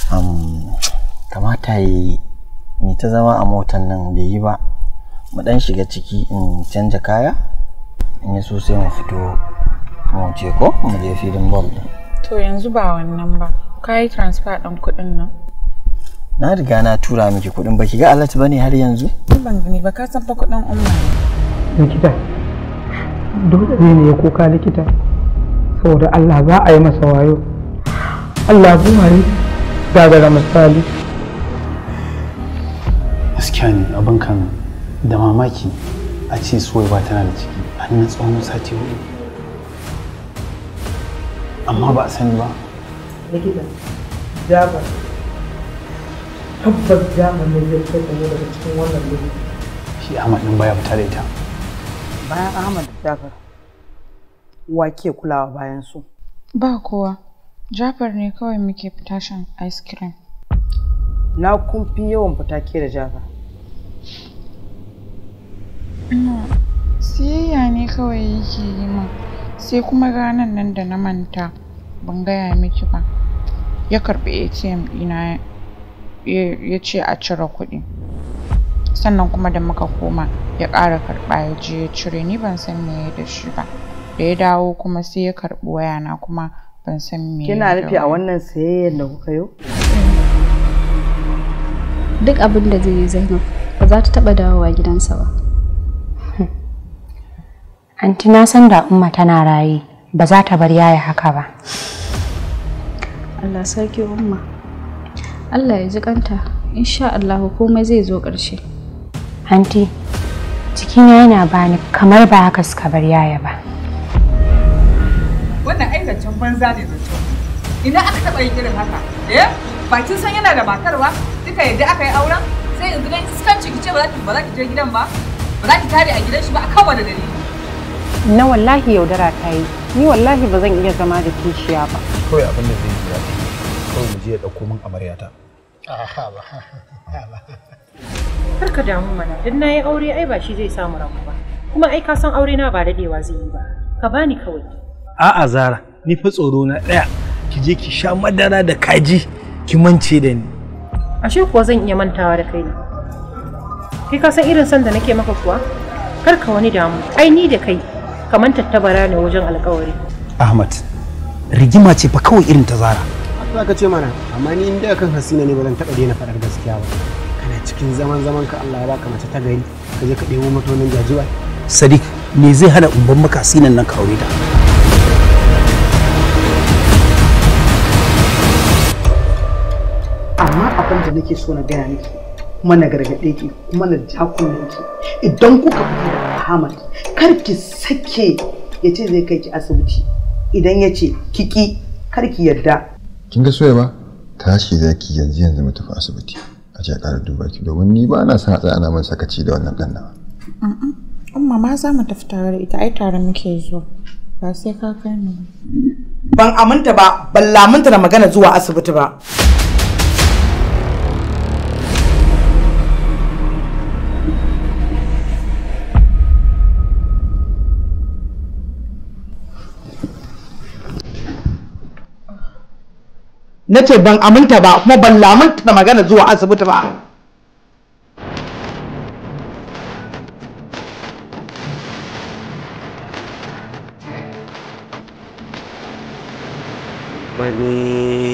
kamata yi mai ta zama a motan nan bai yi ba mu dan shiga ciki in canja kaya in yi so sai mu fito mu ce ko mu je filin ball din To yanzu ba wannan ba. Ka yi transfer ɗin kuɗin nan? na riga na tura miki kuɗin baki ga alat bane har yanzu Ni ban gani ba ka san fa kuɗin umma ne. likita dole ne ne ya kuka likita saboda Allah za a yi masa wayo Allah buwaye gagara misali gaskiya ne abin kan da mamaki a ce soyi ba tana da ciki an na tsawon sati hudu amma ba a sani ba likita jabar tabbas jabar ne zai kai mu daga cikin wannan lokaci shi ahmad din baya fita da ita bayan ahmad da jafar wa ke kulawa bayan su Ba kowa. Jafar ne kawai muke fita shan ice cream. na kun fi yawan fita ke da jafar Siyayya ne kawai yake yi min. Sai kuma ranar nan da na manta ban gaya miki ba. Ya karɓi ATM ɗina ya ya ce a cire kuɗi. Sannan kuma da muka koma ya ƙara karɓa ya je ya cire ni ban san me ya da shi ba. Da ya dawo kuma sai ya karɓi wayana kuma ban san me ya kina da nufi a wayan. wannan sayayyar da kuka yi duk abin da zai yi zainab ba za ta taba dawowa gidansa ba Anti na san da umma tana raye ba za ta bar yaya haka ba. allah sarki umma allah ya ji kanta insha allah komai zai zo ƙarshe Anti, cikina yana bani kamar ba haka suka bar yaya ba. wannan ai zancen banza ne zancen ina aka taɓa yin irin haka eh ba kin san yana da matar ba duka yadda aka yi auren sai yanzu dai iskanci ki ce ba za ki ba za ki je gidan ba ba za ki tare a gidan shi ba akan wani dalili Na wallahi yaudara ta yi, ni wallahi ba zan iya zama da kishiya ba. kawai abin da zai yi ya fi kawai mu je ya ɗauko min amaryata Kar ka damu mana, dan na yi aure ai ba shi zai samu rabu ba. Kuma ai ka san aure na ba daɗewa zai yi ba. Ka bani kawai. a'a zara ni fa tsoro na ɗaya ki je ki sha madara da kaji ki mance da ni Ashe kuwa zan iya mantawa da kai ne. Kai ka san irin san da nake maka kuwa? Kar ka wani damu, ai ni da kai kaman tattabara ne wajen alkawari. ahmad rigima ce fa kawai irin ta zara za ka ce mana amma ni inda kan hasina ne ba zan taɓa daina faɗar gaskiya ba kana cikin zaman zaman ka Allah ya baka mace ta gari ka je ka ɗebo mata wannan jajiwa sadiq me zai hana umban maka sinan nan ka aure ta amma abin da nake so na gaya miki kuma na gargaɗe ki kuma na ja kunnen ki idan kuka fita da Ahmad kar ki sake ya ce zai kai ki asibiti idan ya ce kiki kar ki yarda kin ga soya ba tashi zaki yanzu yanzu mu tafi asibiti a je a ƙara duba ki domin ni ba na son a tsaya ana min sakaci da wannan ɗan nawa Umma ma za mu tafi tare da ita ai tare muke zuwa. Ba sai ka kai ni ba. ban aminta ba ban lamunta da magana zuwa asibiti ba na ce ban aminta ba kuma ban lamunta da magana zuwa asibiti ba Mani